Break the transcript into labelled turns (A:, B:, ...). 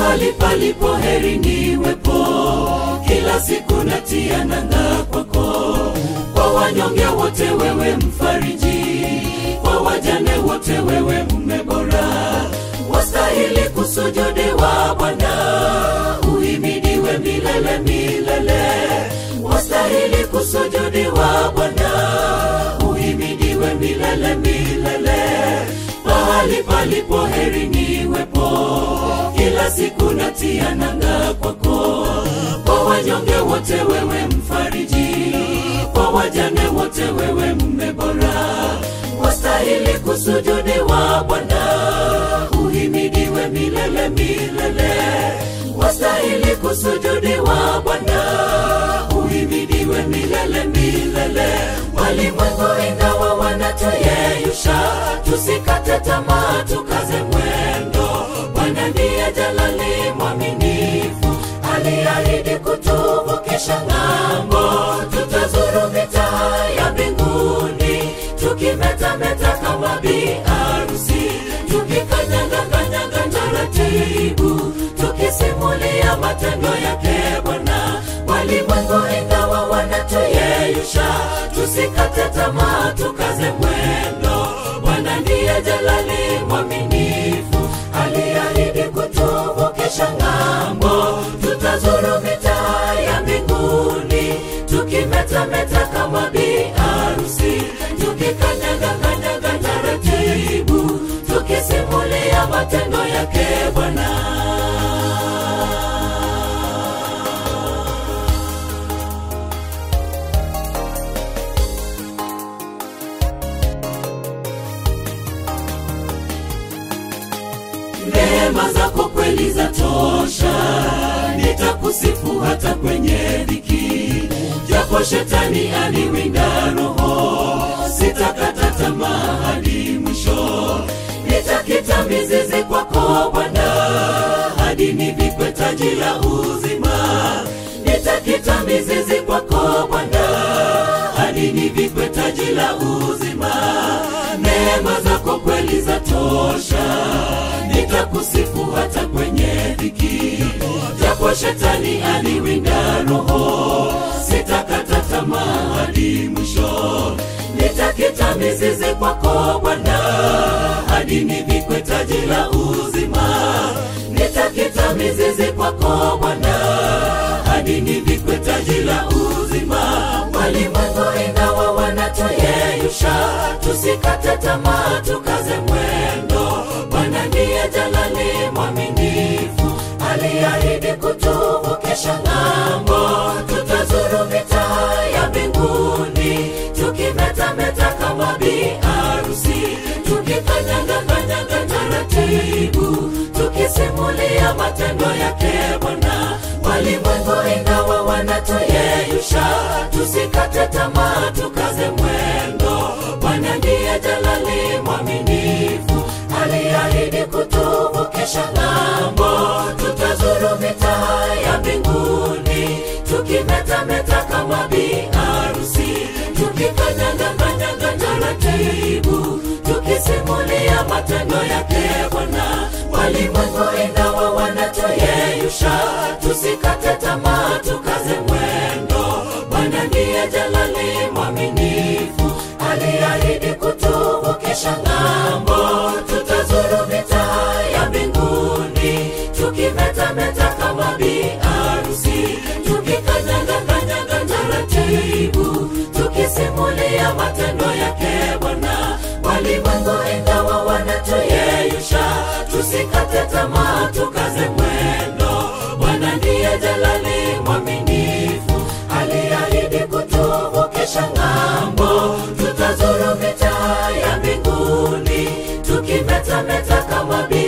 A: pahali palipo heri niwepo kila siku natia nanga kwako kwa wanyonge wote wewe mfariji kwa wajane wote wewe mume bora wastahili kusujudiwa bwana uhimidiwe milele milele wastahili kusujudiwa bwana uhimidiwe milele milele pahali palipo heri niwepo kila siku natia nanga kwako kwa wanyonge wote wewe mfariji kwa wajane wote wewe mme bora wastahili kusujudiwa bwana uhimidiwe milele milele wastahili kusujudiwa bwana uhimidiwe milele milele walimwengu ingawa wanatuyeyusha tusikate tamaa tukaze mwendo bwana ndiye jalali mwaminifu aliahidi kutuvukisha ng'ambo tutazuru mitaa ya mbinguni tukimetameta kama biarusi tukikanyangakanyanga taratibu tukisimulia matendo yake bwana walimwengu ingawa wanatuyeyusha tusikate tamaa tukaze mwendo bwana ndiye jalali mwaminifu aliahidi kutuvukisha ng'ambo tutazuru mitaa ya mbinguni tukimetameta kama biarusi tukikanyaganyanyaga taratibu tukisimulia matendo yake bwana neema zako kweli za tosha nitakusifu hata kwenye dhiki japo shetani aliwinda roho sitakata tamaa hadi mwisho nitakita mizizi kwako bwana hadi nivikwe taji la uzima nitakita mizizi kwako bwana hadi nivikwe taji la uzima neema zako kweli za tosha nitakusifu hata kwenye dhiki japo shetani aliwinda roho sitakata tamaa hadi mwisho nitakita mizizi kwako bwana hadi nivikwe taji la uzima nitakita mizizi kwako bwana hadi nivikwe taji la uzima walimwengu ingawa wanatuyeyusha tusikate tamaa tukaze mwendo bwana ndiye jalali mwaminifu aliahidi kutuvukisha ng'ambo tutazuru mitaa ya mbinguni tukimetameta kama biarusi tukikanyangakanyanga taratibu tukisimulia matendo yake bwana walimwengu ingawa wanatuyeyusha tusikate tamaa tukaze mwendo bwana ndiye jalali mwaminifu aliahidi kutuvukisha ng'ambo tutazuru mitaa ya mbinguni tukimetameta kama biarusi tukikanyangakanyanga taratibu tukisimulia matendo yake bwana walimwengu ingawa wanatuyeyusha tusikate tamaa tukaze mwendo bwana ndiye jalali mwaminifu aliahidi kutuvukisha ng'ambo tutazuru mitaa ya mbinguni tukimetameta kama biarusi tukikanyangakanyanga taratibu tukisimulia matendo yake bwana walimwengu ingawa wanatuyeyusha tusikate tamaa tukaze mwendo bwana ndiye jalali mwaminifu aliahidi kutuvukisha ng'ambo tutazuru mitaa ya mbinguni tukimetameta kama bi